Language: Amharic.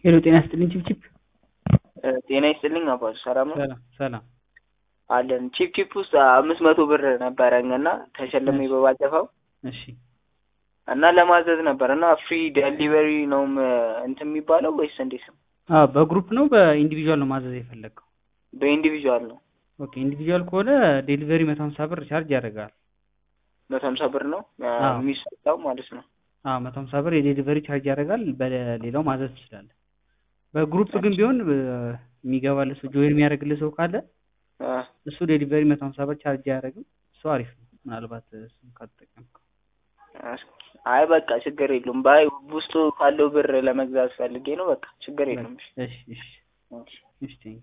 ሄሎ ጤና ይስጥልኝ ቺፕቺፕ ጤና ይስጥልኝ አባቱ ሰላም ነው ሰላም ሰላም አለን ቺፕ ቺፕ ውስጥ አምስት መቶ ብር ነበረኝ እና ተሸልሜ በባለፈው እሺ እና ለማዘዝ ነበር እና ፍሪ ዴሊቨሪ ነው እንትን የሚባለው ወይስ እንዴት ነው? አዎ በግሩፕ ነው በኢንዲቪዥዋል ነው ማዘዝ የፈለግከው በኢንዲቪዥዋል ነው። ኦኬ ኢንዲቪዥዋል ከሆነ ዴሊቨሪ መቶ ሀምሳ ብር ቻርጅ ያደርጋል መቶ ሀምሳ ብር ነው አዎ። የሚሰጠው ማለት ነው። አዎ መቶ ሀምሳ ብር የዴሊቨሪ ቻርጅ ያደርጋል በሌላው ማዘዝ ትችላለህ በግሩፕ ግን ቢሆን እ፣ የሚገባልህ ሰው ጆይን የሚያደርግልህ ሰው ካለ አ፣ እሱ ዴሊቨሪ መቶ ሀምሳ ብር ቻርጅ አያደርግም እሱ አሪፍ ነው ምናልባት እሱን ካልተጠቀምከው አይ በቃ ችግር የለውም። ባይ ውስጡ ካለው ብር ለመግዛት ፈልጌ ነው። በቃ ችግር የለውም። እሺ እሺ እሺ። እሺ ቴንክ